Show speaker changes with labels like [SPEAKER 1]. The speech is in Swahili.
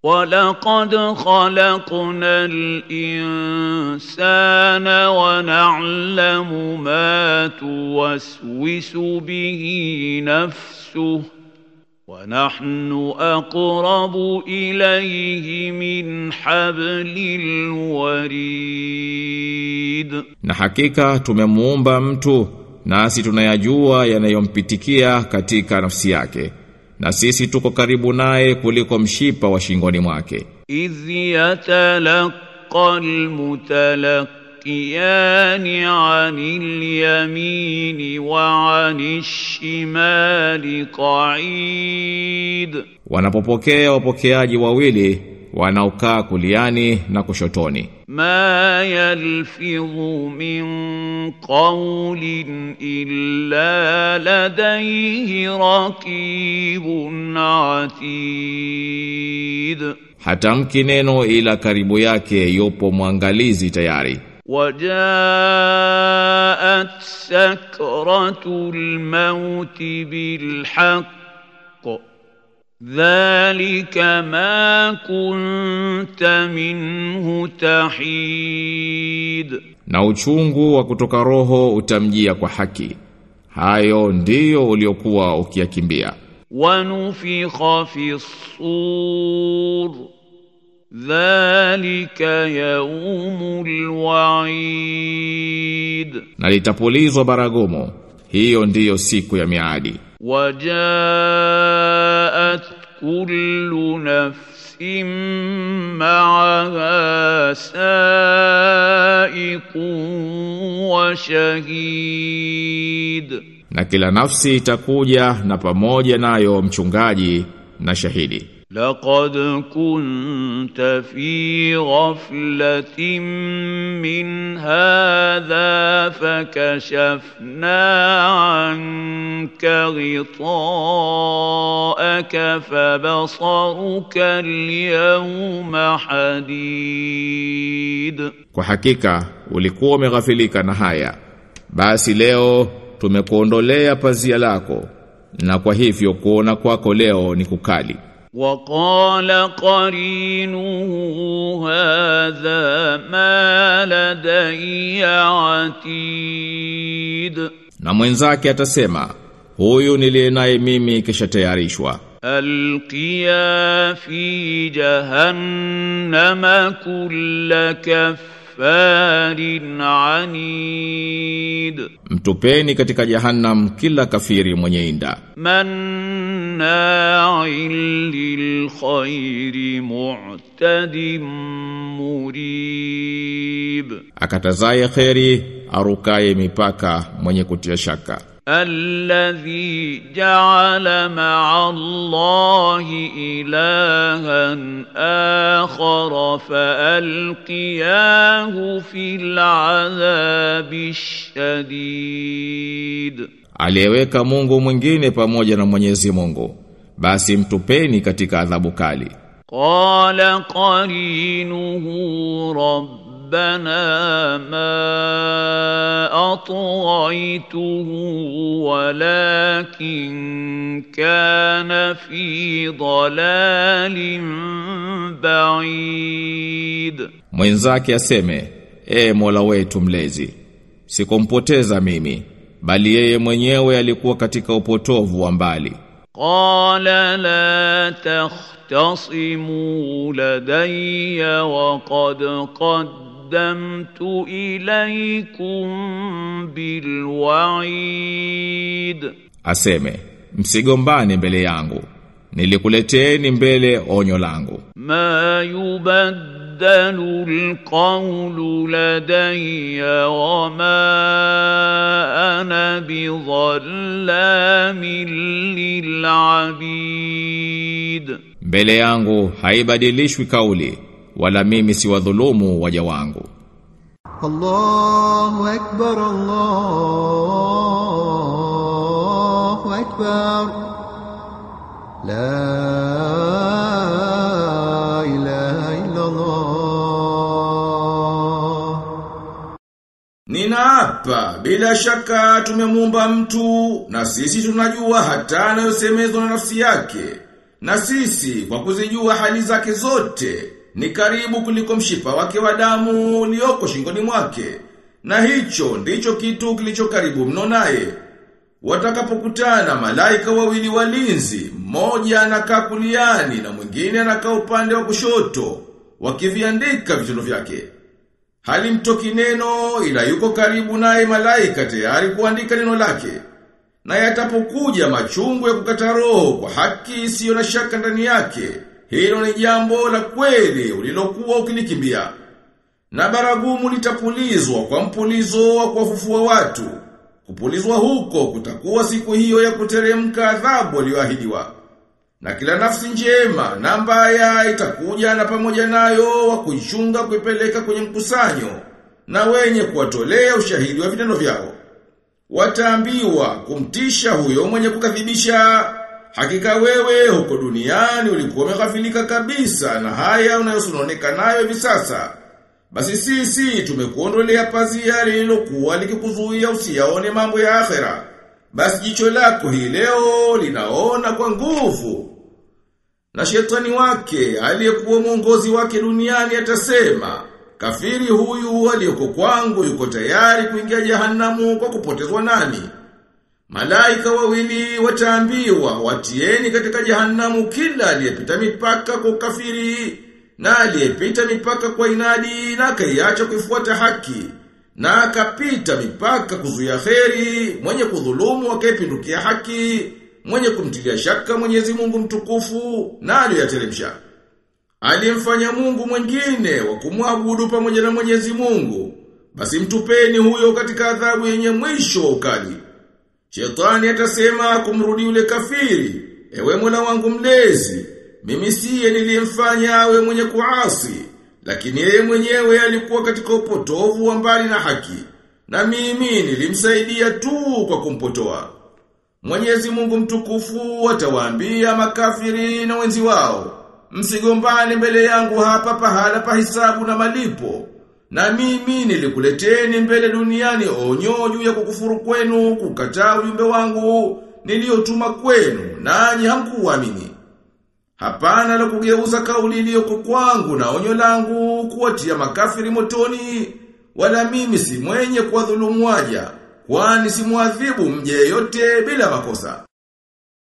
[SPEAKER 1] ولقد خلقنا الإنسان ونعلم ما توسوس به نفسه ونحن أقرب إليه من حبل الوريد
[SPEAKER 2] Na hakika tumemuumba mtu nasi tunayajua yanayompitikia katika nafsi yake. Na sisi tuko karibu naye kuliko mshipa wa shingoni mwake.
[SPEAKER 1] إذ يتلقى المتلقيان عن اليمين وعن الشمال قعيد
[SPEAKER 2] Wanapopokea wapokeaji wawili wanaokaa kuliani na kushotoni.
[SPEAKER 1] ما يلفظ من قول إلا لديه رقيب عتيد
[SPEAKER 2] Hatamki neno ila karibu yake yupo mwangalizi tayari.
[SPEAKER 1] وجاءت سكرة الموت بالحق ذلك ما كنت منه تحيد
[SPEAKER 2] Na uchungu wa kutoka roho utamjia kwa haki. Hayo ndiyo uliokuwa ukiyakimbia.
[SPEAKER 1] ونفخ في الصور ذلك يوم الوعيد
[SPEAKER 2] Na litapulizwa baragumu. Hiyo ndiyo siku ya miadi.
[SPEAKER 1] وجاءت كل نفس معها سائق وشهيد
[SPEAKER 2] Na kila nafsi itakuja na pamoja nayo mchungaji na shahidi.
[SPEAKER 1] لقد كنت في غفلة من هذا فكشفنا عنك غطاءك فبصرك اليوم حديد
[SPEAKER 2] Kwa hakika ulikuwa umeghafilika na haya. Basi leo tumekuondolea pazia lako na kwa hivyo kuona kwako leo ni kukali.
[SPEAKER 1] وقال قرينه هذا ما لدي عتيد
[SPEAKER 2] Na mwenzake atasema huyu niliye naye mimi kisha tayarishwa.
[SPEAKER 1] القيا في جهنم كل كفار عنيد
[SPEAKER 2] Mtupeni katika jahannam kila kafiri mwenye inda.
[SPEAKER 1] مناع للخير معتد مريب
[SPEAKER 2] Akatazaye kheri arukaye mipaka mwenye kutia shaka.
[SPEAKER 1] الذي جعل مع الله إلها آخر فألقياه في العذاب الشديد
[SPEAKER 2] Aliyeweka Mungu mwingine pamoja na Mwenyezi Mungu. Basi mtupeni katika adhabu kali.
[SPEAKER 1] قال قرينه ربنا ما أطغيته ولكن كان في ضلال بعيد
[SPEAKER 2] Mwenzake aseme, e Mola wetu mlezi, sikumpoteza mimi, bali yeye mwenyewe alikuwa katika upotovu wa mbali.
[SPEAKER 1] قال لا تختصموا لدي وقد قدمت إليكم بالوعيد
[SPEAKER 2] Aseme, msigombane mbele yangu. Nilikuleteeni mbele onyo langu.
[SPEAKER 1] ما يبدل القول لدي وما أنا بظلام للعبيد
[SPEAKER 2] Mbele yangu haibadilishwi kauli, wala mimi si wadhulumu waja wangu.
[SPEAKER 3] الله أكبر الله أكبر لا إله إلا الله
[SPEAKER 2] Ninaapa bila shaka tumemuumba mtu na sisi tunajua hata anayosemezwa na nafsi yake
[SPEAKER 4] Na sisi kwa kuzijua hali zake zote ni karibu kuliko mshipa wake wa damu ulioko shingoni mwake. Na hicho ndicho kitu kilicho karibu mno naye. Watakapokutana malaika wawili walinzi, mmoja anakaa kuliani na mwingine anakaa upande wa kushoto, wakiviandika vitendo vyake. Halimtoki neno ila yuko karibu naye malaika tayari kuandika neno lake. Na yatapokuja machungu ya kukata roho kwa haki isiyo na shaka ndani yake, hilo ni jambo la kweli ulilokuwa ukilikimbia. Na baragumu litapulizwa kwa mpulizo wa kuwafufua watu. Kupulizwa huko kutakuwa siku hiyo ya kuteremka adhabu aliyoahidiwa. Na kila nafsi njema na mbaya itakuja na pamoja nayo wa kuichunga kuipeleka kwenye mkusanyo na wenye kuwatolea ushahidi wa vitendo vyao. Wataambiwa kumtisha huyo mwenye kukadhibisha hakika wewe huko duniani ulikuwa umeghafilika kabisa na haya unayosononeka nayo hivi sasa. Basi sisi tumekuondolea pazia lililokuwa likikuzuia usiyaone mambo ya akhera. Basi jicho lako hii leo linaona kwa nguvu. Na shetani wake aliyekuwa mwongozi wake duniani atasema, kafiri huyu aliyeko kwangu yuko tayari kuingia jehanamu kwa kupotezwa nani? Malaika wawili wataambiwa watieni katika jehanamu kila aliyepita mipaka kwa ukafiri na aliyepita mipaka kwa inadi na akaiacha kuifuata haki na akapita mipaka kuzuia kheri mwenye kudhulumu akaipindukia haki mwenye kumtilia shaka Mwenyezi Mungu mtukufu na aliyoyateremsha aliyemfanya Mungu mwingine wa kumwabudu pamoja na Mwenyezi Mungu basi mtupeni huyo katika adhabu yenye mwisho wa ukali Shetani atasema kumrudi yule kafiri ewe Mola wangu mlezi mimi siye niliyemfanya awe mwenye kuasi, lakini yeye mwenyewe alikuwa katika upotovu wa mbali na haki, na mimi nilimsaidia tu kwa kumpotoa. Mwenyezi Mungu mtukufu atawaambia makafiri na wenzi wao, msigombane mbele yangu hapa pahala pa hisabu na malipo. Na mimi nilikuleteni mbele duniani onyo juu ya kukufuru kwenu, kukataa ujumbe wangu niliotuma kwenu, nanyi hamkuamini. Hapana la kugeuza kauli iliyoko kwangu na onyo langu kuwatia makafiri motoni, wala mimi si mwenye kuwadhulumu waja, kwani si muadhibu mje yote bila makosa.